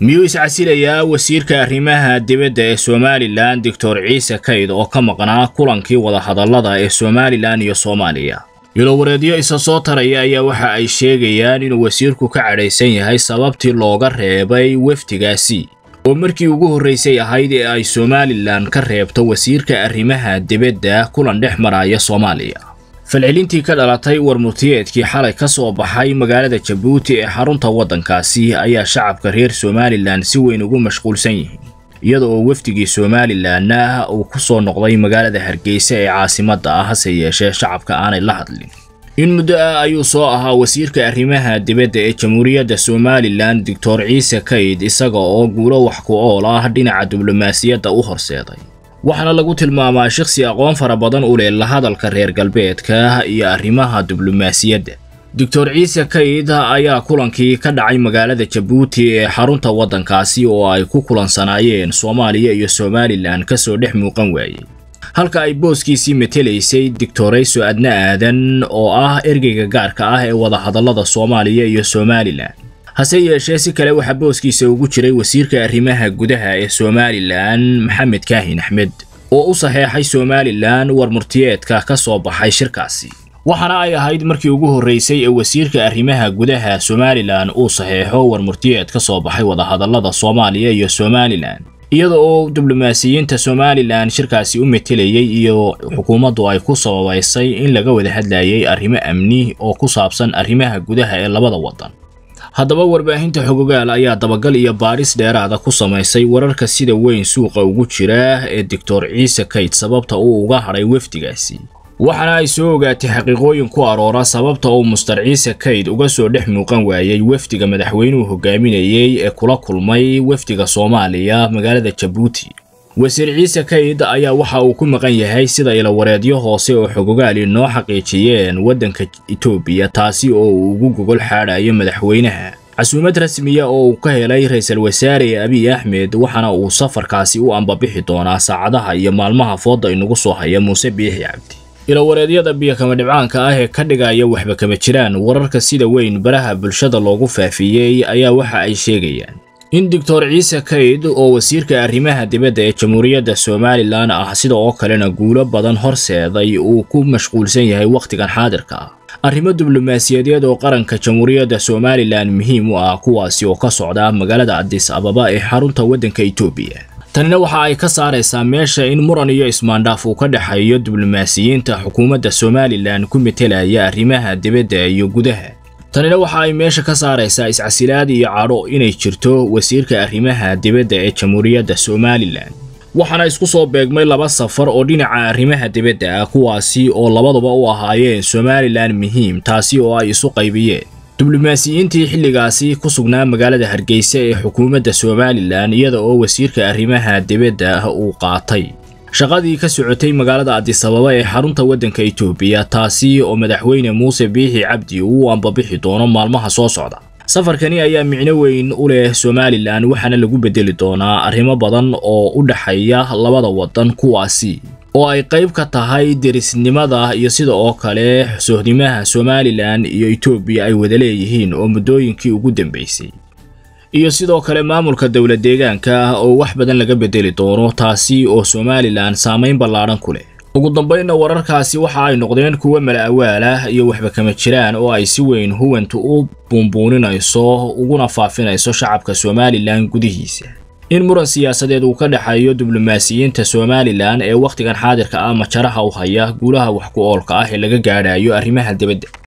miyuu iscasilayaa wasiirka arrimaha dibadda ee somalilan doctor ciise kayd oo ka maqnaa kulankii wadahadallada ee somalilan iyo soomaaliya ilowareedyo isa soo taraya ayaa waxa ay sheegayaan inuu wasiirku ka cadhaysan yahay sababtii looga reebay wefdigaasi oo markii ugu horraysay ahayd ee ay somalilan ka reebto wasiirka arrimaha dibadda kulan dhex maraya soomaaliya falcelintii ka dhalatay warmurtiyeedkii xalay ka soo baxay magaalada jabuuti ee xarunta waddankaasi ayaa shacabka reer somalilan si weyn ugu mashquulsan yihiin iyada oo wefdigii somalilanna uu ku soo noqday magaalada hargeysa ee caasimadda ah hase yeeshee shacabka aanay la hadlin in muddo ah ayuu soo ahaa wasiirka arrimaha dibadda ee jamhuuriyadda somalilan doctor ciise kayd isaga oo guulo wax ku ool ah dhinaca diblomaasiyadda u horseeday waxaana lagu tilmaamaa shakhsi aqoon fara badan u leh la hadalka reer galbeedka iyo arrimaha diblomaasiyadda doctor ciise kayd ayaa kulankii ka dhacay magaalada jabuuti ee xarunta waddankaasi oo ay ku kulansanaayeen soomaaliya iyo somalilan ka soo dhex muuqan waayey halka ay booskiisii matelaysay doctorayso adna aadan oo ah ergeyga gaarka ah ee wadahadallada soomaaliya iyo somalilan hase yeeshee si kale waxaa booskiisa ugu jiray wasiirka arrimaha gudaha ee somalilan maxamed kaahin axmed oo u saxeexay somalilan warmurtiyeedka ka soo baxay shirkaasi waxaana ay ahayd markii ugu horraysay ee wasiirka arrimaha gudaha somalilan uu saxeexo warmurtiyeed ka soo baxay wadahadallada soomaaliya iyo somalilan iyada oo diblomaasiyiinta somalilan shirkaasi u metelayay iyo xukuumaddu ay ku sababaysay in laga wada hadlayay arrimo amni oo ku saabsan arrimaha gudaha ee labada waddan haddaba warbaahinta xogogaal ayaa dabagal iyo baadhis dheeraada ku samaysay wararka sida weyn suuqa ugu jira ee doctor ciise kayd sababta uu uga hadhay wefdigaasi waxaana ay soo ogaatay xaqiiqooyin ku aroora sababta uu muster ciise kayd uga soo dhex muuqan waayey wefdiga madaxweynuhu hogaaminayey ee kula kulmay wefdiga soomaaliya magaalada jabuuti wasiir ciise kayd ayaa waxa uu ku maqan yahay sida ilawareedyo hoose oo xogogaali noo xaqiijiyeen waddanka etoobiya taasi oo uu ugu gogol xaadhayo madaxweynaha casuumad rasmiya oo uu ka helay ra-iisul wasaare abiy axmed waxaana uu safarkaasi u ambabixi doonaa saacadaha iyo maalmaha fooda inagu soo haya muuse biixi cabdi ilawareedyada biyokama dhibcaanka ah ee ka dhigaya waxba kama jiraan wararka sida weyn baraha bulshada loogu faafiyey ayaa waxa ay sheegayaan in doctor ciise kayd oo wasiirka arrimaha dibadda ee jamhuuriyadda somalilan ah sida oo kalena guulo badan horseeday uu ku mashquulsan yahay wakhtigan xaadirka ah arrimo diblomaasiyadeed oo qaranka jamhuuriyadda somalilan muhiim u ah kuwaasi oo ka socda magaalada adis ababa ee xarunta waddanka etoobiya tanina waxa ay ka saaraysaa meesha in muran iyo ismaandhaaf uu ka dhexeeyo diblomaasiyiinta xukuumadda somalilan ku metelaya arrimaha dibadda iyo gudaha tanina waxa ay meesha ka saaraysaa iscasilaad iyo cadho inay jirto wasiirka arrimaha dibadda ee jamhuuriyadda somalilan waxaana isku soo beegmay laba safar oo dhinaca arrimaha dibadda ah kuwaasi oo labaduba u ahaayeen somalilan muhiim taasi oo ay isu qaybiyeen diblomaasiyiintii xilligaasi ku sugnaa magaalada hargeysa ee xukuumadda somalilan iyada oo wasiirka arrimaha dibadda uu qaatay shaqadii ka socotay magaalada adisababa ee xarunta waddanka etoobiya taasi oo madaxweyne muuse biixi cabdi uu ambabixi doono maalmaha soo socda safarkani ayaa micno weyn u leh somalilan waxaana lagu bedeli doonaa arrimo badan oo u dhexeeya labada waddan kuwaasi oo ay qayb ka tahay derisnimada iyo sida oo kale sohdimaha somalilan iyo etoobiya ay wada leeyihiin oo muddooyinkii ugu dambeysay iyo sidoo kale maamulka dowla deegaanka ah oo wax badan laga bedeli doono taasi oo somalilan saamayn ballaadhan ku leh ugu dambaynna wararkaasi waxa ay noqdeen kuwa mala awaal ah iyo waxba kama jiraan oo ay si weyn huwantu u buunbuuninayso uguna faafinayso shacabka somalilan gudihiisa in muran siyaasadeed uu ka dhexeeyo diblomaasiyiinta somalilan ee wakhtigan xaadirka ah majaraha u haya guulaha wax ku oolka ah ee laga gaadhayo arrimaha dibadda